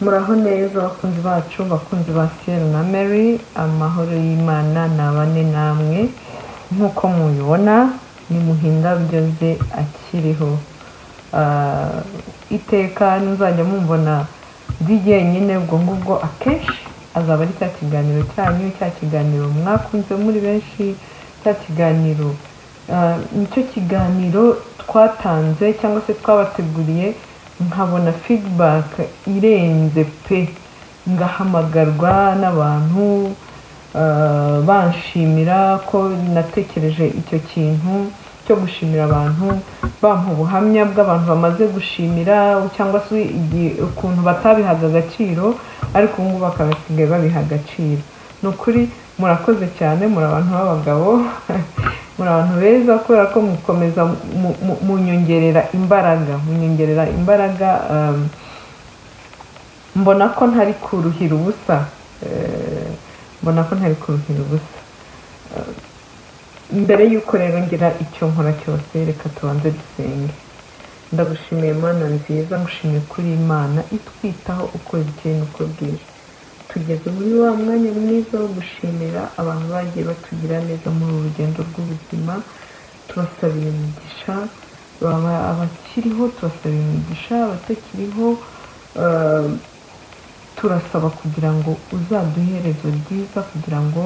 muraho neza bakunzi bacu bakunzi ba siyeri na mary amahoro y'imana ni abane namwe nk'uko mubibona ni muhindabyoze akiriho Ah, iteka nuzajya mumubona DJ nyine ubwo ngubwo akenshi azaba ari cya kiganiro cyanyu cya kiganiro mwakunze muri benshi cya kiganiro Ah, nicyo kiganiro twatanze cyangwa se twabateguriye nkabona feedback irenze pe ngahamagarwa n'abantu ah, banshimira ko natekereje icyo kintu cyo gushimira abantu bampa ubuhamya bw'abantu bamaze gushimira cyangwa se igihe ukuntu batabihaga agaciro ariko ubu ngubu bakaba basigaye babiha agaciro ni ukuri murakoze cyane muri abantu b'abagabo muri abantu beza kubera ko mukomeza mu- mu- munyongerera imbaraga munyongerera imbaraga um, mbona ko ntari kuruhira ubusa Eh, mbona ko ntari kuruhira ubusa mbere y'uko rero ngira icyo nkora cyose reka tubanze dusenge ndagushimiye imana nziza ngushimiye kuri imana itwitaho uko bukeye n'uko bwije tugeze muri wa mwanya mwiza wo gushimira abantu bagiye batugira neza muri uru rugendo rw'ubuzima tubasabiye imigisha baba abakiriho tubasabiye imigisha abatakiriho eh, turasaba kugira ngo uzaduhe iherezo ryiza kugira ngo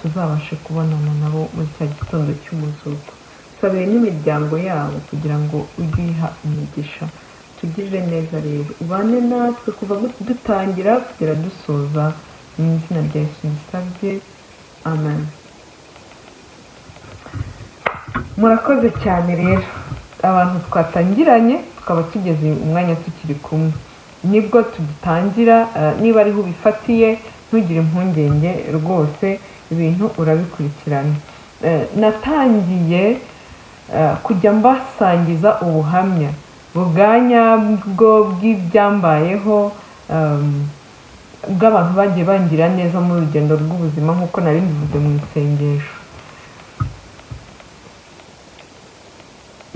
tuzabashe kubonana nabo muri cya gitondo cy'umuzuko sabiye n'imiryango yabo kugira ngo ujye uyiha umugisha tugirire neza rero ubane natwe kuva gu- dutangira kugera dusoza mu izina rya yesu ndisabye amen murakoze cyane rero abantu twatangiranye tukaba tugeze umwanya tukiri kumwe nibwo tugitangira eh, niba ariho ubifatiye ntugire impungenge rwose ibintu urabikurikirana Eh, natangiye eh, kujya mbasangiza ubuhamya buganya bwo bw'ibyambayeho em, bw'abantu bagiye bangira neza mu rugendo rw'ubuzima nk'uko nari mbivuze mu isengesho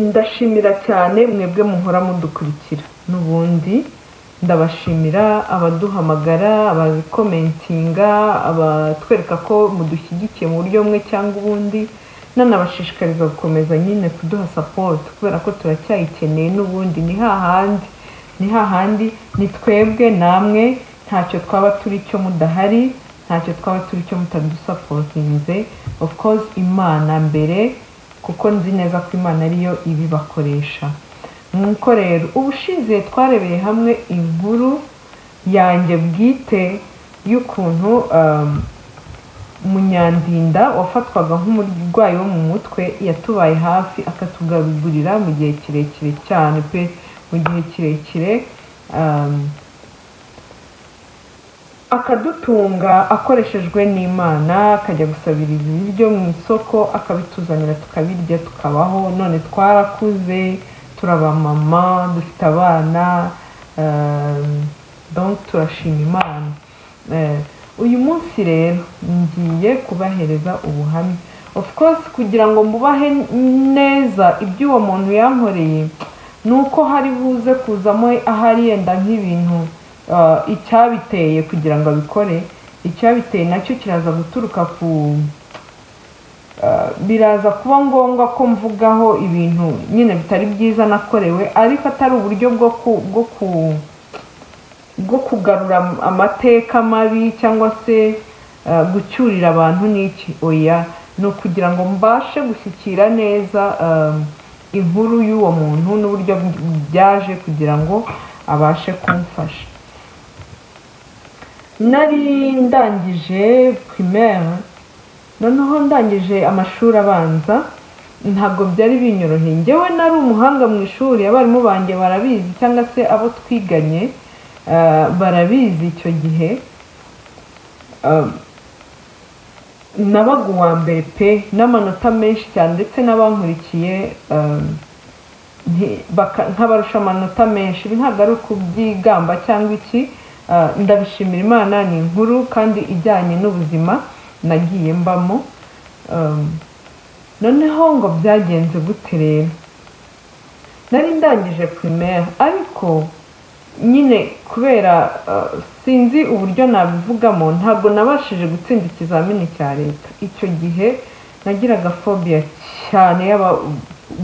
ndashimira cyane mwebwe muhora mudukurikira n'ubundi ndabashimira abaduhamagara abakomentinga abatwereka ko mudushyigikiye mu buryo bumwe cyangwa ubundi nanabashishikariza gukomeza nyine kuduha sapoti kubera ko turacyayikeneye n'ubundi ni hahandi ni hahandi ni twebwe namwe ntacyo twaba turi cyo mudahari ntacyo twaba turi cyo mutadusapotinze of course imana mbere kuko nzi neza ko imana ariyo ibibakoresha nk'uko rero ubushize twarebeye hamwe inkuru yanjye bwite y'ukuntu um, munyandinda wafatwaga nk'umurwayi wo mu mutwe yatubaye hafi akatugarugurira mu gihe kirekire cyane pe mu gihe kirekire um, akadutunga akoreshejwe n'imana akajya gusabiriza ibiryo mu isoko akabituzanira tukabirya tukabaho none twarakuze turabamama dufite abana ehm, donc turashima imana Eh, uyu munsi rero ngiye kubahereza ubuhamya of course kugira ngo mubahe neza iby'uwo muntu yankoreye ni uko hari buze kuzamo ahari yenda nk'ibintu uh, icyabiteye kugira ngo abikore icyabiteye nacyo kiraza guturuka ku uh, biraza kuba ngombwa ko mvugaho ibintu nyine bitari byiza nakorewe ariko atari uburyo bwo ku, bwo ku bwo kugarura am- amateka mabi cyangwa se eh, gucyurira abantu n'iki oya ni ukugira ngo mbashe gushyikira neza eh, inkuru y'uwo muntu n'uburyo byaje kugira ngo abashe kumfasha nari ndangije primaire noneho ndangije amashuri abanza ntabwo byari binyoroheye ngewe nari umuhanga mu ishuri abarimu banjye barabizi cyangwa se abo twiganye eh, barabizi icyo gihe Um, nabaga uwa mbere pe n'amanota menshi cyane ndetse n'abankurikiye um, nti- baka- nkabarusha amanota menshi ibi ntabwo ari ukubyigamba cyangwa iki ah, ndabishimira imana ni inkuru kandi ijyanye n'ubuzima nagiye mbamo Um, noneho ngo byagenze gute rero nari ndangije primaire ariko nyine kubera uh, sinzi uburyo nabivugamo ntabwo nabashije gutsinda ikizamini cya leta icyo gihe nagiraga fobiya cyane y'aba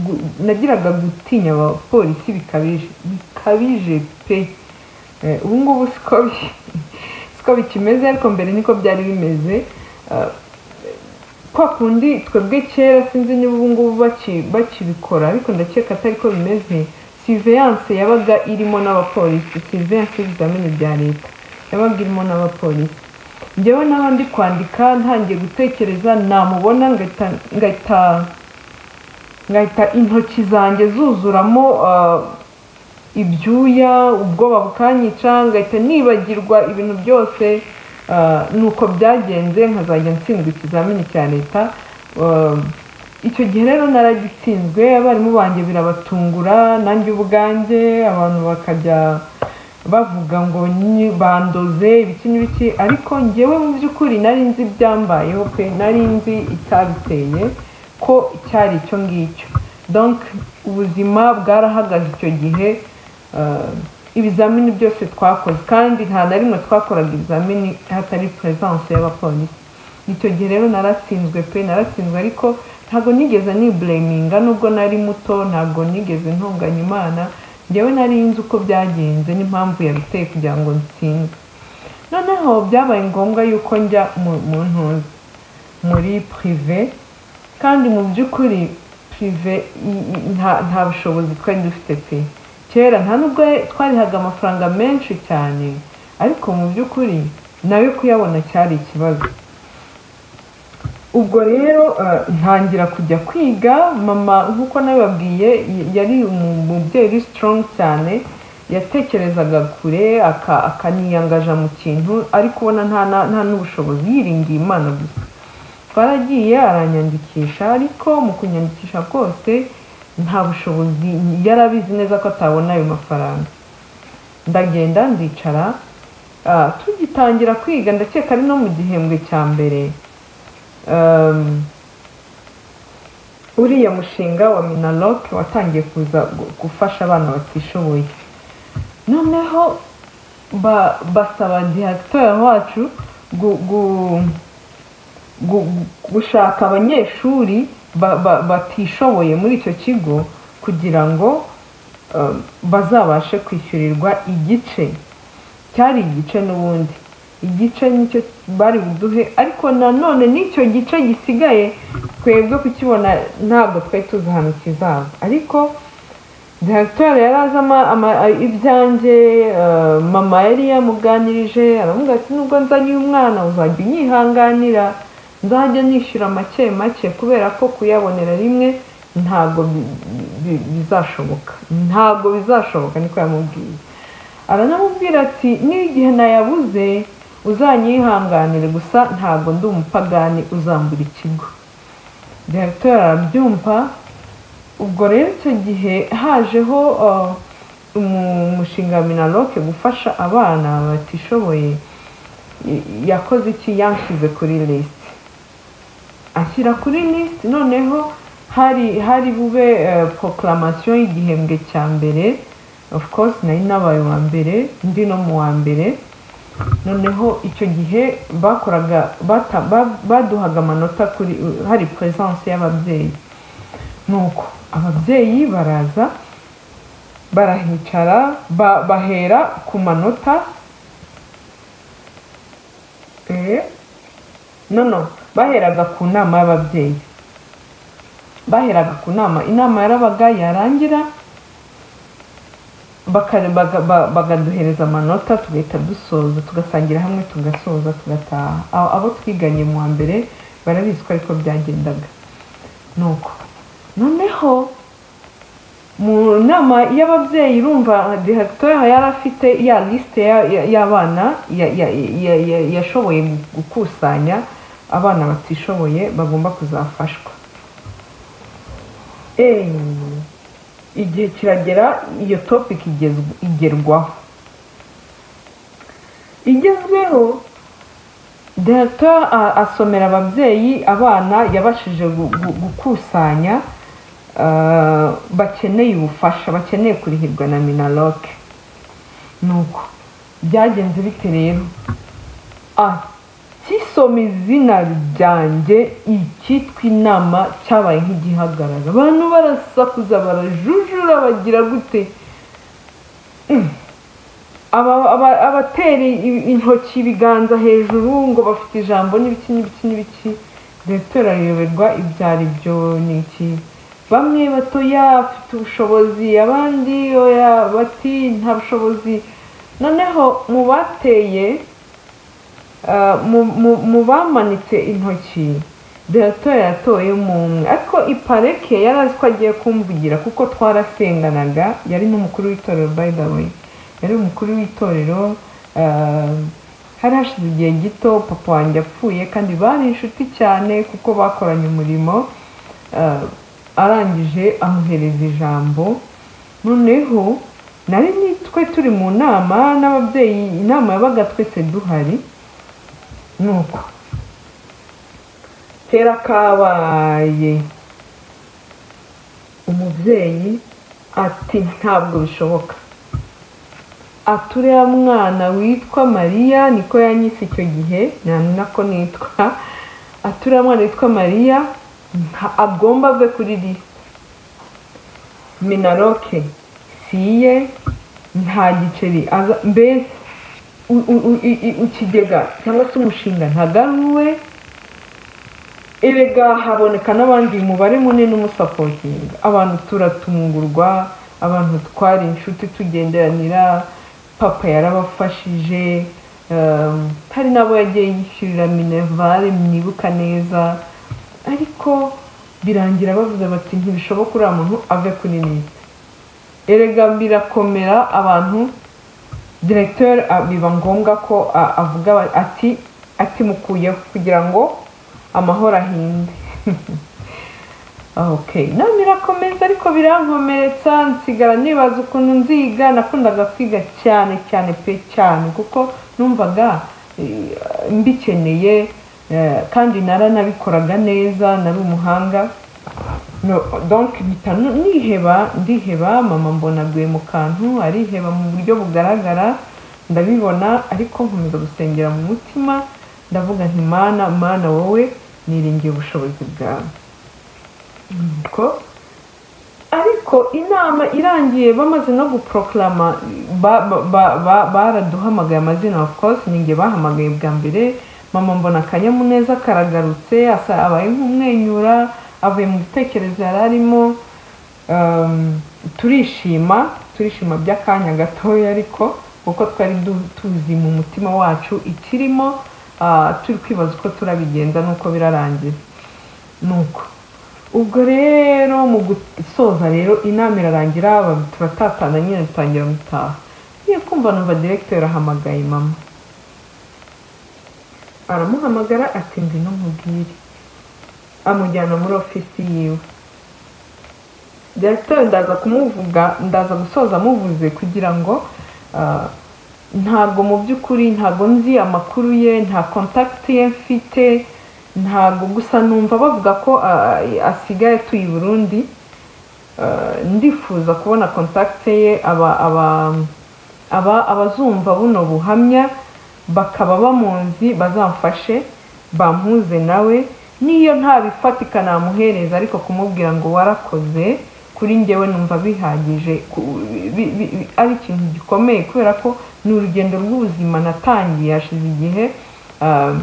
gu- nagiraga gutinya abapolisi bikabije bikabije pe Eh, ubu ngubu siko bi- siko bikimeze ariko mbere niko byari bimeze Ah, kwa kundi twebwe kera sinzi niba ubu ngubu baki- bakibikora ariko ndakeka atari ko bimeze siveyanse yabaga irimo n'abapolisi siveyanse y'ibizamini bya leta yabaga irimo n'abapolisi njyewe naho ndi kwandika ntangiye gutekereza namubona ngahita ngahita ngahita intoki zanjye zuzuramo ah, ibyuya ubwoba bukanyica ngahita nibagirwa ibintu byose ah, nuko byagenze nkazajya ntsindwa ikizamini cya leta Ah, icyo gihe rero naragitsinzwe abarimu banjye birabatungura nanjye ubwanjye abantu bakajya bavuga ngo "Ni- bandoze ibiki n'ibiki ariko njyewe mu by'ukuri nari nzi ibyambayeho pe nari nzi icyabiteye ko cyari icyo ngicyo donc ubuzima bwarahagaze icyo gihe ah, ibizamini byose twakoze kandi nta na rimwe twakoraga ibizamini hatari peresanse y'abapolisi icyo gihe rero naratsinzwe pe naratsinzwe ariko ntabwo nigeze nibureminga nubwo nari muto ntabwo nigeze ntunganya imana njyewe nari nzi uko byagenze n'impamvu yabiteye kugira ngo ntsinde noneho byabaye ngombwa yuko njya mu- mu ntuza muri pirive kandi mu by'ukuri pirive i- i- nta nta bushobozi twari dufite pe kera nta nubwo twarihaga amafaranga menshi cyane ariko mu by'ukuri nayo kuyabona cyari ikibazo ubwo rero eh, ntangira kujya kwiga mama nk'uko nabibabwiye y- yari umu- umubyeyi uri strong cyane yatekerezaga kure aka- akaniyangaja mu kintu ariko ubona nta na- nta n'ubushobozi yiringiye imana gusa twaragiye aranyandikisha ariko mu kunyandikisha kose nta bushobozi yari abizi neza ko atabona ayo mafaranga ndagenda ndicara ah, tugitangira kwiga ndakeka ari no mu gihembwe cya mbere um, uriya mushinga wa minaloc watangiye kuza gu- gufasha abana batishoboye noneho ba- basaba diregiteri wacu gu- gu- gu- gu- gushaka abanyeshuri ba- ba- batishoboye muri icyo kigo kugira ngo um, bazabashe kwishyurirwa igice cyari igice n'ubundi igice nicyo bari buduhe ariko nanone n'icyo gice gisigaye twebwe kukibona ntabwo twari tuzi ahantu kizava ariko diregiteri yari azi ama- ama- a- ibyanjye eh, mama yari yamuganirije aramubwira ati nubwo nzanye uyu mwana uzajya unyihanganira nzajya nishyura make make kubera ko kuyabonera rimwe ntabwo bi- bi- bizashoboka ntabwo bizashoboka niko yamubwiye aranamubwira ati n'igihe nayabuze uzanyihanganire gusa ntabwo ndi umupagani uzambura ikigo diregiteri arabyumva ubwo rero icyo gihe hajeho uh, umushinga wa minaloke gufasha abana batishoboye Y- yakoze iki yanshyize kuri lisiti ashyira kuri lisiti noneho hari hari bube pokaramasiyo y'igihembwe cya mbere of course nari nabaye uwa mbere ndi no mu wa mbere noneho icyo gihe bakoraga bata- ba- baduhaga amanota kuri hari peresanse y'ababyeyi nuko ababyeyi baraza barahicara ba- bahera ku manota eh, no no baheraga ku nama y'ababyeyi baheraga ku nama inama yarabaga yarangira baka- baga- ba- bakaduhereza amanota tugahita dusoza tugasangira hamwe tugasoza tugataha Abo- abo twiganye mu wa mbere barabizi ko ariko byagendaga nuko noneho mu nama y'ababyeyi urumva diregiteri yari afite ya lisite ya- ya- y'abana ya- ya- ya- ya- yashoboye gukusanya abana batishoboye bagomba kuzafashwa eee igihe kiragera iyo topic igezwe- igerwaho igezweho director a- asomera ababyeyi abana yabashije gu- gu- gukusanya ah, bakeneye ubufasha bakeneye kurihirwa na minaloke ni uko byagenze bite rero a kisoma izina ryanjye icyitwa inama cyabaye nk'igihagarara abantu barasakuza barajujura bagira gute Mm. Aba- aba- abatera i- intoki ibiganza hejuru ngo bafite ijambo n'ibiki n'ibiki n'ibiki leta irayoberwa ibyo ari byo ni iki bamwe batoya bafite ubushobozi abandi oya bati nta bushobozi noneho mu bateye ah, mu- mu- mu bamanitse intoki leta yatoyemo umwe ariko ipareke yari azi ko agiye kumvugira kuko twarasenganaga yari n'umukuru w'itorero by the way yari umukuru w'itorero ah, hari hashize igihe gito papa wanjye apfuye kandi bari inshuti cyane kuko bakoranye umurimo ah, arangije amuhereza ijambo noneho nari nitwe turi mu nama n'ababyeyi inama yabaga twese duhari ni uko kera kabaye umubyeyi ati ntabwo bishoboka ati uriya mwana witwa mariya niko yanyise icyo gihe nyamina ko nitwa ati uriya mwana witwa mariya nta- agomba ave kuri riya minaroke si iye nta giceri aza- mbese u- u- u- i- i- ikigega cyangwa se umushinga ntagaruwe erega haboneka n'abandi umubare munini umusapotinga abantu turatungurwa abantu twari inshuti tugenderanira papa yarabafashije um, hari n'abo yagiye yishyurira minervare mwibuka neza ariko birangira bavuze bati ntibishoboka uriya muntu ave kuri leta erega birakomera abantu diregiteri biba ngombwa ko a- avuga aba- ati ati mukuyeho kugira ngo amahoro ahinde okay none birakomeza ariko birankomeretsa nsigara nibaza ukuntu nziga nakundaga kwiga cyane cyane pe cyane kuko numvaga eh, mbikeneye eh, kandi naranabikoraga neza nari umuhanga no donc mpita nu- niheba ndiheba mama mbona aguye mu kantu ariheba mu buryo bugaragara ndabibona ariko nkomeza gusengera mu mutima ndavuga nti mana mana wowe niringiye ubushobozi bwawe nuko ariko inama irangiye bamaze no guproklama ba- ba- ba- ba- baraduhamagaye amazina of course ni njye bahamagaye bwa mbere mama mbona akanyamuneza karagarutse asa abaye nk'umwenyura avuye mu bitekerezo yari arimo um, turishima turishima by'akanya gatoya ariko kuko twari du- tuzi mu mutima wacu ikirimo ah, turi kwibaza uko turabigenza n'uko birarangira nuko ubwo rero mu gusoza rero inama irarangira ba- turatatana nyine dutangira gutaha ngiye kumva numva diregiteri ahamagaye mama aramuhamagara ati ngwino nkubwire amujyana muri ofisi yiwe diregiteri ndaza kumuvuga ndaza gusoza amuvuze kugira ngo ah, ntabwo mu by'ukuri ntabwo nzi amakuru ye nta kontakiti ye mfite ntabwo gusa numva bavuga ko ah, asigaye atuye i burundi Eh, ndifuza kubona kontakite ye aba aba aba abazumva buno buhamya bakaba bamunzi bazamfashe bampuze nawe niyo ntabifatika namuhereza ariko kumubwira ngo warakoze kuri njyewe numva bihagije ku- bi- bi- bi- ari ikintu gikomeye kubera ko ni urugendo rw'ubuzima natangiye hashize igihe ah,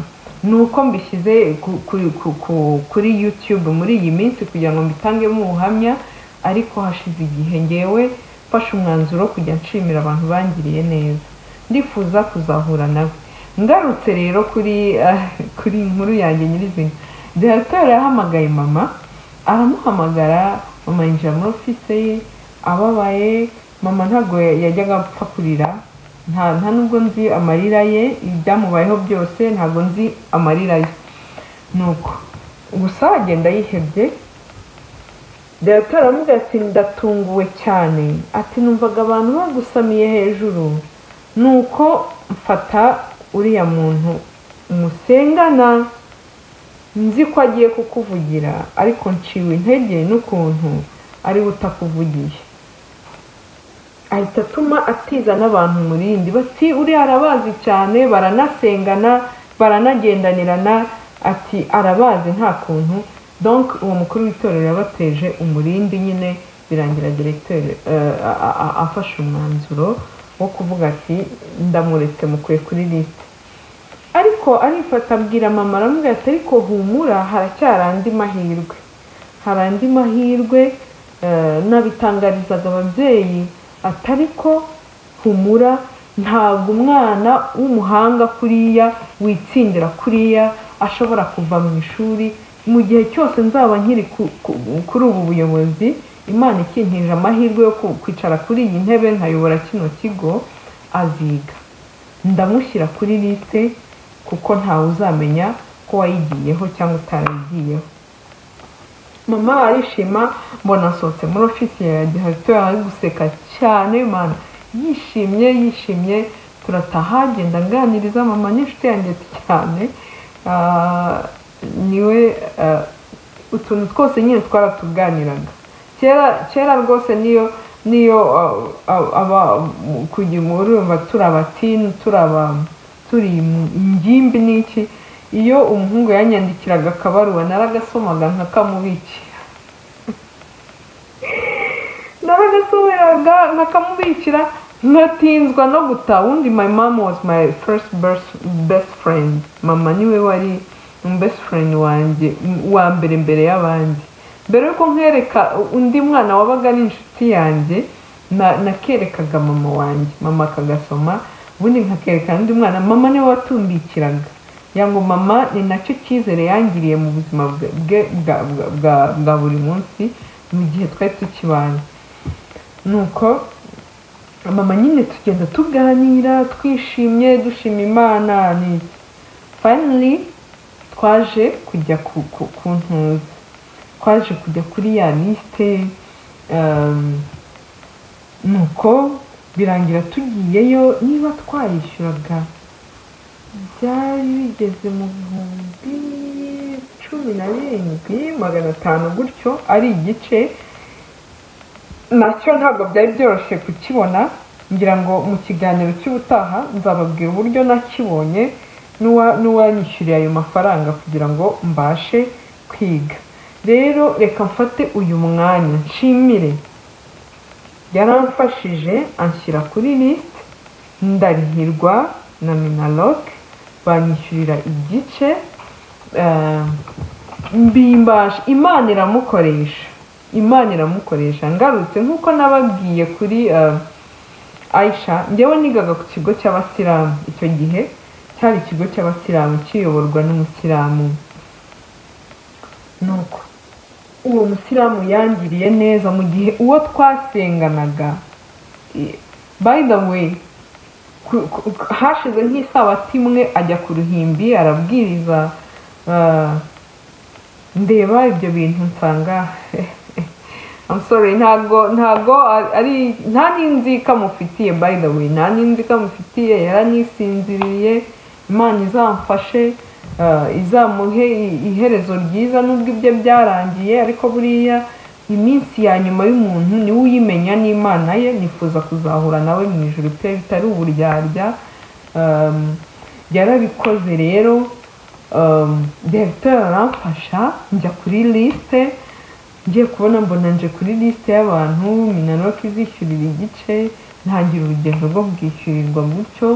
ni uko mbishyize ku- ku- ku- ku- kuri youtube muri iyi minsi kugira ngo mbitangemo ubuhamya ariko hashize igihe ngewe mfashe umwanzuro wo kujya nshimira abantu bangiriye neza ndifuza kuzahura nawe ngarutse rero kuri eh, kuri inkuru yanjye nyirizina diregiteri yahamagaye mama aramuhamagara mama yinjira muri ofise ye ababaye mama ntabwo yajyaga apfa kurira nta nta nubwo nzi amarira ye ibyamubayeho byose ntabwo nzi amarira ye nuko gusa agenda yihebye diregiteri aramubwira ati ndatunguwe cyane ati numvaga abantu bagusamiye hejuru nuko mfata uriya muntu musengana nzi ko agiye kukuvugira ariko nciwe intege n'ukuntu ari we utakuvugiye ahita atuma atiza n'abantu umurindi bati uriya arabazi cyane baranasengana baranagendanirana ati arabazi nta kuntu donc uwo mukuru w'itorero yabateje umurindi nyine birangira diregiteri afashe umwanzuro wo kuvuga ati ndamuretse mukwiye kuri lisite ariko arifata abwira mama aramubwira ati ariko humura haracyari andi mahirwe hari andi mahirwe eh, nabitangarizaga ababyeyi ati ariko humura ntabwo umwana w'umuhanga kuriya witsindira kuriya ashobora kuva mu ishuri mu gihe cyose nzaba nkiri ku- ku- kuri ubu buyobozi imana ikinkirije amahirwe yo ku- kwicara kuri iyi ntebe nkayobora kino kigo aziga ndamushyira kuri liste kuko ntawe uzamenya ko wayigiyeho cyangwa utarayigiyeho mama arishima mbona asohotse muri ofisi ya diregiteri ari guseka cyane mana yishimye yishimye turataha genda nganiriza mama n'inshuti yanjye cyane Ah, niwe ah, utuntu twose nyine twaratuganiraga kera kera rwose niyo niyo ah, ah, aba kugira urumva turi abatini turi aba- turi ingimbi n'iki iyo umuhungu yanyandikiraga akabaruwa naragasomaga nkakamubikira naragasubiraga nkakamubikira nkatinzwa no guta wundi my mom was my first best, best friend mama niwe wari best friend wanjye wa mbere mbere y'abandi mbere yuko nkereka undi mwana wabaga ari inshuti yanjye na- nakerekaga mama wanjye mama akagasoma ubundi nkakerekana undi mwana mama niwe watumbikiraga ya ngo mama ni nacyo cyizere yangiriye mu buzima bwe bwe- bwa, bwa, bwa, bwa buri munsi mu gihe twari tukibana nuko mama nyine tugenda tuganira twishimye dushima imana ni finally twaje kujya ku, ku, ku ntuza twaje kujya kuri ya lisite um, nuko birangira tugiyeyo niba twayishyuraga byari bigeze mu bihumbi cumi na birindwi magana atanu gutyo ari igice nacyo ntabwo byari byoroshye kukibona ngira ngo mu kiganiro cy'ubutaha nzababwira uburyo nakibonye n'uwa- n'uwanyishyuriye ayo mafaranga kugira ngo mbashe kwiga rero reka mfate uyu mwanya nshimire yaramfashije anshyira kuri lisite ndarihirwa na minaloke banyishyurira igice eh, mbimbasha imana iramukoresha imana iramukoresha ngarutse nk'uko nababwiye kuri eh, aisha njyewe nigaga ku kigo cy'abasilamu icyo gihe cyari ikigo cy'abasilamu kiyoborwa n'umusilamu nuko uwo musilamu yangiriye neza mu gihe uwo twasenganaga i- by the way ku- ku- ku- hashize nk'isabati imwe ajya ku ruhimbi arabwiriza ah, ndeba ibyo bintu nsanga I'm sorry ntago ntago ari nta n'inzika mufitiye by the way nta n'inzika mufitiye yaranisinziriye imana izamfashe ah, izamuhe i- iherezo ryiza nubwo ibye byarangiye ariko buriya iminsi ya nyuma y'umuntu niwe uyimenya n'imana ye nifuza kuzahura nawe mu ijoro pe bitari uburyarya um, yarabikoze rero um, directeur aramfasha njya kuri lisite ngiye kubona mbona nje kuri lisite y'abantu minaloke izishyurira igice ntangira urugendo rwo bwishyurirwa gutyo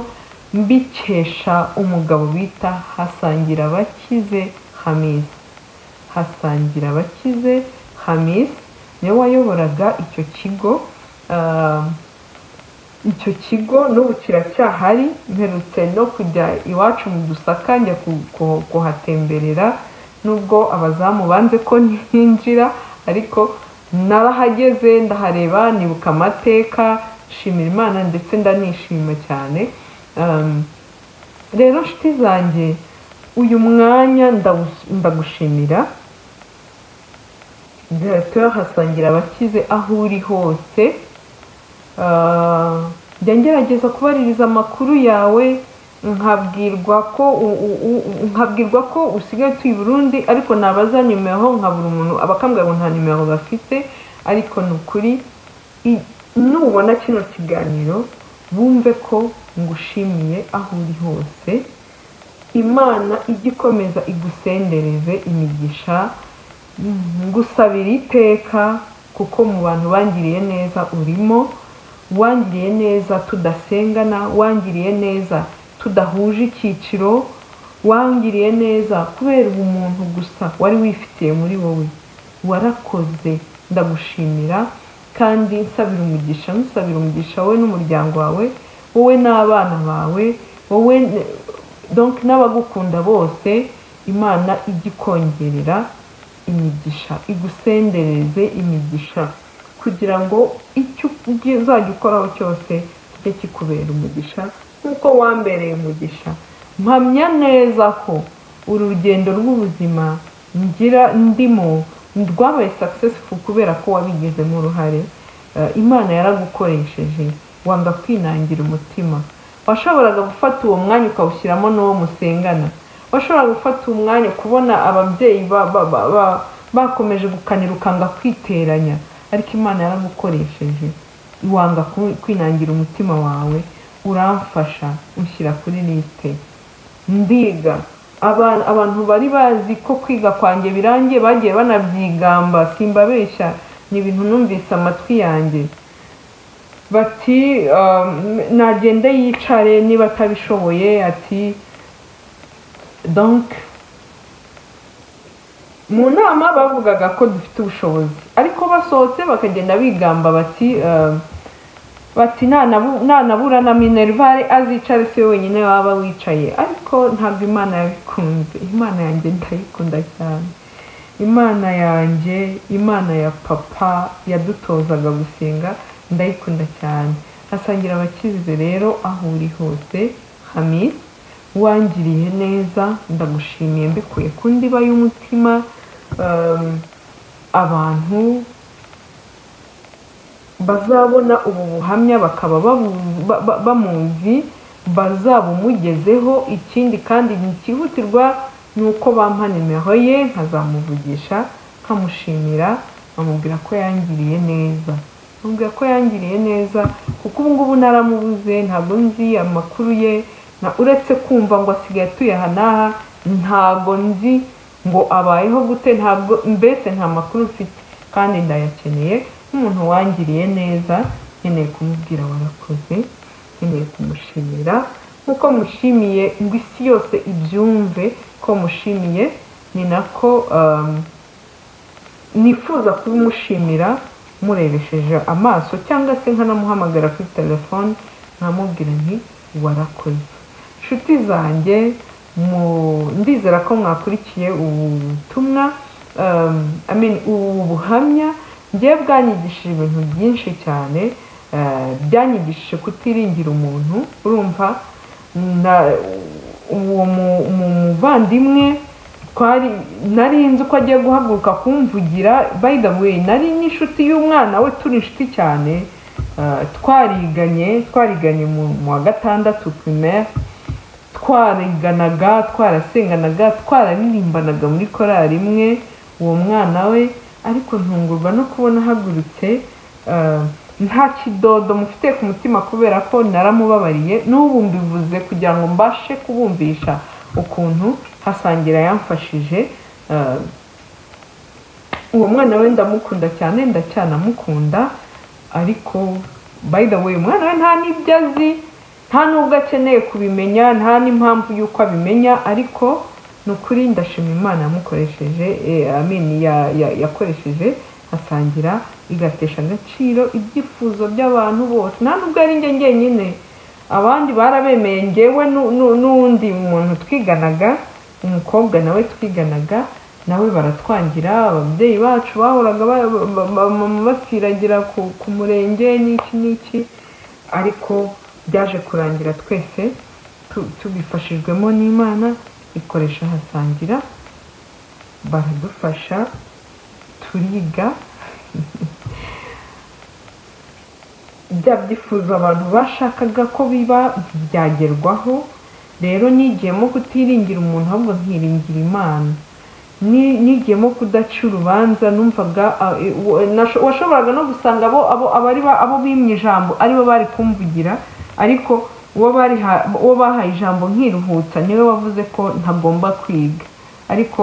mbikesha umugabo bita hasangira abakize hamiza hasangira abakize hamis niwe wayoboraga icyo kigo um, icyo kigo n'ubu kiracyahari mperutse no kujya iwacu mu dusaka njya ku- ku- kuhatemberera nubwo abazamu banze ko ntinjira ariko narahageze ndahareba nibuka amateka nshimira imana ndetse ndanishima cyane Um, rero nshuti zanjye uyu mwanya ndawu- ndagushimira diregiteri hasangira abakize aho uri hose Ah, njya ngerageza kubaririza amakuru yawe nkabwirwa ko u- u- u- nkabwirwa ko usigaye utuye i Burundi ariko nabaza nimero nkabura umuntu abakambwira ngo nta nimero bafite ariko ni ukuri i- nubona kino kiganiro bumve ko ngushimiye aho uri hose imana ijye ikomeza igusendereze imigisha ngusabira iteka kuko mu bantu bangiriye neza urimo wangiriye neza tudasengana wangiriye neza tudahuje icyiciro wangiriye neza kubera ubumuntu gusa wari wifitiye muri wowe warakoze ndagushimira kandi nsabira umugisha nusabira umugisha wowe n'umuryango wawe wowe n'abana bawe wowe donke n'abagukunda bose imana ijya ikongerera imigisha igusendereze imigisha kugira ngo icyo ugiye- uzajya ukoraho cyose kijye kikubera umugisha nk'uko wambereye umugisha mpamya neza ko uru rugendo rw'ubuzima ngira ndimo rwabaye successful kubera ko wabigizemo uruhare Eh, imana yaragukoresheje wanga kwinangira umutima washoboraga gufata uwo mwanya ukawushyiramo n'uwo musengana washoboraga gufata uwo mwanya kubona ababyeyi ba- ba- ba- ba- bakomeje gukanira ukanga kwiteranya ariko imana yaragukoresheje wanga ku- kwinangira umutima wawe uramfasha unshyira kuri lisite ndiga Aba- abantu bari bazi ko kwiga kwanjye birangiye bagiye banabyigamba simbabeshya ni ibintu numvise amatwi yanjye bati um, nagende yicare niba atabishoboye ati donc mu nama bavugaga ko dufite ubushobozi ariko basohotse bakagenda bigamba bati um, bati "Nanabu- nanabura na minervare azicare si we wenyine waba wicaye ariko ntabwo imana yabikunze imana yanjye ndayikunda cyane imana yanjye imana ya papa yadutozaga gusenga ndayikunda cyane hasangira abakize rero aho uri hose hamis wangiriye neza ndagushimiye mbikuye ku ndiba y'umutima um, abantu bazabona ubu buhamya bakaba babu- ba- ba- bamuzi bazabumugezeho ikindi kandi ntikihutirwa ni uko bampa nimero ye nkazamuvugisha nkamushimira nkamubwira ko yangiriye neza nkamubwira ko yangiriye neza kuko ubu ngubu naramubuze ntabwo nzi amakuru ye na uretse kumva ngo asigaye atuye aha n'aha ntabwo nzi ngo abayeho gute ntabwo mbese nta makuru mfite kandi ndayakeneye nk'umuntu wangiriye neza nkeneye kumubwira warakoze nkeneye kumushimira nk'uko mushimiye ngo isi yose ibyumve ko mushimiye ni nako um, nifuza kubimushimira murebesheje amaso cyangwa se nkanamuhamagara kuri telefone nkamubwira nti warakoze inshuti zanjye mu- ndizera ko mwakurikiye ubu butumwa um, I mean, ubu buhamya ngiye bwanyigishije ibintu byinshi cyane eh, byanyigishije kutiringira umuntu urumva na- uwo mu- mu- muvandimwe twari nari nzi ko agiye guhaguruka kumvugira by the way nari n'inshuti y'umwana we turi inshuti cyane ah, twariganye twariganye mu mu wa gatandatu primaire twariganaga twarasenganaga twararirimbanaga muri korari imwe uwo mwana we ariko ntungurwa no kubona ahagurutse ah, nta kidodo mufite ku mutima kubera ko naramubabariye n'ubu mbivuze kugira ngo mbashe kubumvisha ukuntu hasangira yamfashije ah, uwo mwana we ndamukunda cyane ndacyanamukunda ariko by the way umwana we nta n'ibyo azi nta n'ubwo akeneye kubimenya nta n'impamvu y'uko abimenya ariko ni ukuri ndashima imana yamukoresheje eh, amini ya- ya- yakoresheje asangira igatesha agaciro ibyifuzo by'abantu bose nta n'ubwo ari njye njyenyine abandi barabemeye ngewe nu- nu- n'undi muntu twiganaga umukobwa nawe twiganaga nawe baratwangira ababyeyi bacu bahoraga ba- ba- ba- ba- ba- basiragira ku, ku murenge n'iki n'iki ariko byaje kurangira twese tu- tubifashijwemo n'imana ikoresha hasangira baradufasha turiga bya byifuzo abantu bashakaga ko biba ntibyagerwaho rero nigiyemo kutiringira umuntu ahubwo nkiringira imana ni- nigiyemo kudaca urubanza numvaga ah, eh, wa- nasho- washoboraga no gusanga abo abo abari ba- abo bimye ijambo aribo bari kumvugira ariko uwo bariha- uwo bahaye ijambo nkiruhutsa niwe wavuze ko ntagomba kwiga ariko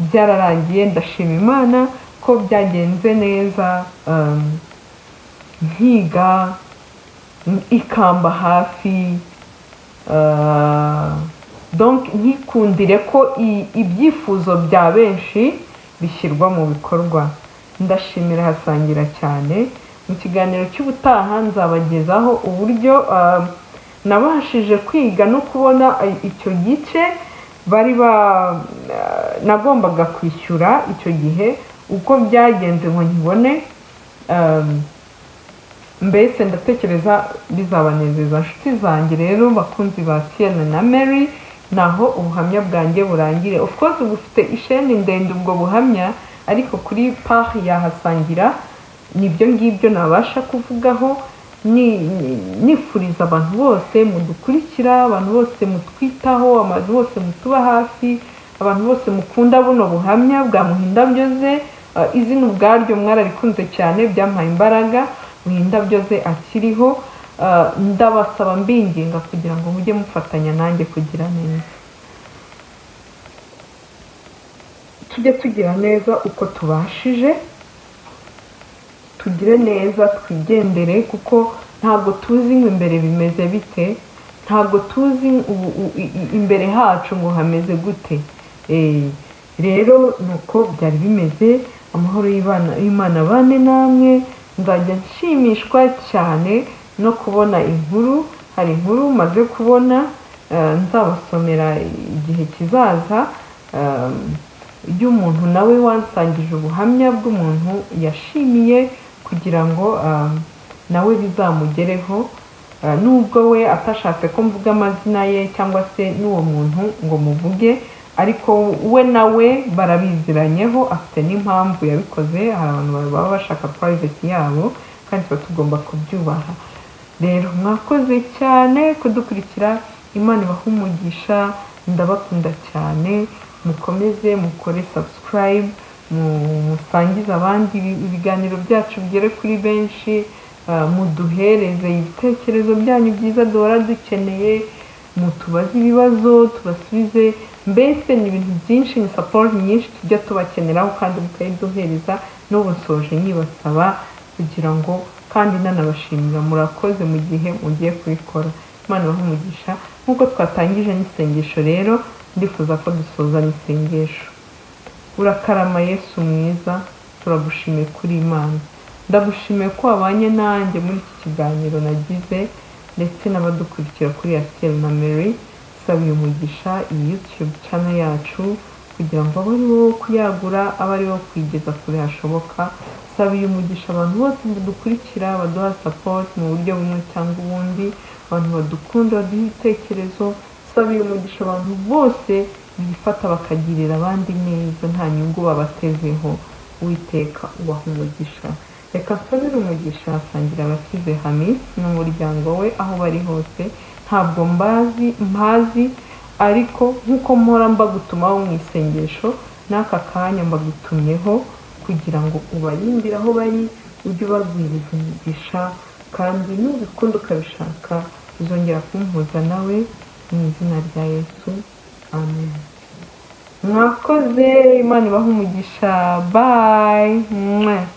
byararangiye ndashima imana ko byagenze neza um, nkiga ikamba hafi donc ntikundire ko i- ibyifuzo bya benshi bishyirwa mu bikorwa ndashimira hasangira cyane mu kiganiro cy'ubutaha nzabagezaho uburyo ah, nabashije kwiga no kubona i- icyo gice bari ba ah, nagombaga kwishyura icyo gihe uko byagenze ngo nkibone ah, mbese ndatekereza bizabanezeza inshuti zanjye rero bakunzi ba siyana na mary naho ubuhamya bwanjye burangire of course bufite isheni ndende ubwo buhamya ariko kuri pahi yahasangira nibyo ngibyo nabasha kuvugaho ni- ni- nifuriza abantu bose mudukurikira abantu bose mutwitaho abantu bose mutuba hafi abantu bose mukunda buno buhamya bwamuhindabyoze uh, izina ubwaryo mwararikunze cyane byampaye imbaraga muhindabyo ze akiriho uh, ndabasaba mbinginga kugira ngo mujye mufatanya nanjye kugira neza tujye tugira neza uko tubashije tugire neza twigendere kuko ntabwo tuzi ngo imbere bimeze bite ntabwo tuzi ubu- u- i- i- imbere hacu ngo hameze gute Eh, rero ni uko byari bimeze amahoro y'Imana- y'imana bane namwe nzajya nshimishwa cyane no kubona inkuru hari inkuru maze kubona eh, nzabasomera igihe kizaza eh, y'umuntu nawe wansangije ubuhamya bw'umuntu yashimiye kugira ngo ah, nawe bizamugereho Ah, nubwo we atashatse ko mvuga amazina ye cyangwa se n'uwo muntu ngo muvuge ariko we nawe barabiziranyeho afite n'impamvu yabikoze hari abantu baba bashaka purayiveti yabo kandi tuba tugomba kubyubaha rero mwakoze cyane kudukurikira imana ibaha umugisha ndabakunda cyane mukomeze mukore subscribe mu- musangize abandi ibi- ibiganiro byacu bigere kuri benshi ah, muduhereze ibitekerezo byanyu byiza duhora dukeneye mutubaze ibibazo tubasubize mbese ni ibintu byinshi ni support nyinshi tujya tubakeneraho kandi mukayiduhereza n'ubu nsoje nyibasaba kugira ngo kandi nanabashimira murakoze mu gihe mugiye kubikora imana ibahe umugisha nk'uko twatangije n'isengesho rero ndifuza ko dusoza n'isengesho urakarama yesu mwiza turagushimiye kuri imana ndagushimiye ko wabanye nanjye muri iki kiganiro nagize ndetse n'abadukurikira kuri yasiyeli na mary saba uyu mugisha iyi yutube cano yacu kugira ngo abe ari wowe kuyagura abe ari wowe kuyigeza kure hashoboka saba uyu mugisha abantu bose badukurikira baduha support mu buryo bumwe cyangwa ubundi abantu badukunda baduha ibitekerezo saba uyu mugisha abantu bose bifata bakagirira abandi neza nta nyungu babatezeho witeka ubaha umugisha reka nsabire umugisha asangira abakize hamisi n'umuryango we aho bari hose ntabwo mbazi mpazi ariko nk'uko mpora mbagutumaho mu isengesho n'aka kanya mbagutumyeho kugira ngo ubarindire aho bari ujye ubabwiriza umugisha kandi nubikunda ukabishaka uzongera kumpuza nawe mu izina rya yesu amen mwakoze imana ibaha umugisha bayi